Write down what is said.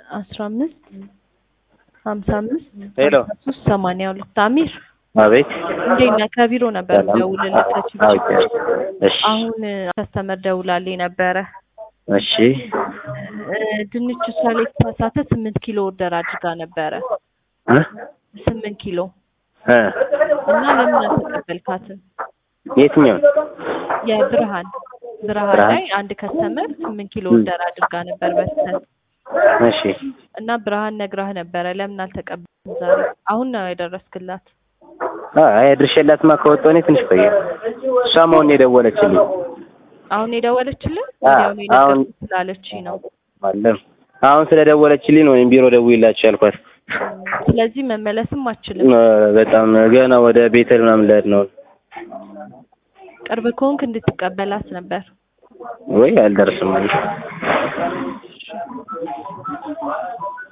አስራ አምስት ሀምሳ አምስት ሄሎ ሀምሳ ሶስት ሰማንያ ሁለት አሚር አቤት እንዴት ነህ? ከቢሮ ነበር ሰላም ደውልልህ ከችግር አውቄያለሁ። እሺ አሁን ከስተመር ደውላልኝ ነበረ እሺ እ ድንች እሷ ላይ የተሳሳተ ስምንት ኪሎ ኦርደር አድርጋ ነበረ እ ስምንት ኪሎ እ እና ለምን አልተቀበልካትም? የትኛውን የብርሃን ብርሃን ብርሃን? ላይ አንድ ከስተመር ስምንት ኪሎ ም። ኦርደር አድርጋ ነበር በስተት እሺ እና ብርሃን ነግራህ ነበረ ለምን አልተቀበልም ዛሬ? አሁን ነው የደረስክላት? አይ አድርሼላትማ ከወጣሁ እኔ ትንሽ ቆየ። እሷም አሁን የደወለችልኝ አሁን የደወለችልን አ- ወዲያውኑ አሁን- የነገርኩህ ስላለችኝ ነው። አለም አሁን ስለደወለችልኝ ነው እኔም ቢሮ ደውዬላችሁ ያልኳት። ስለዚህ መመለስም አችልም። እ በጣም ገና ወደ ቤተል ምናምን ልሄድ ነው ቅርብ ከሆንክ እንድትቀበላት ነበር። ወይ አልደርስም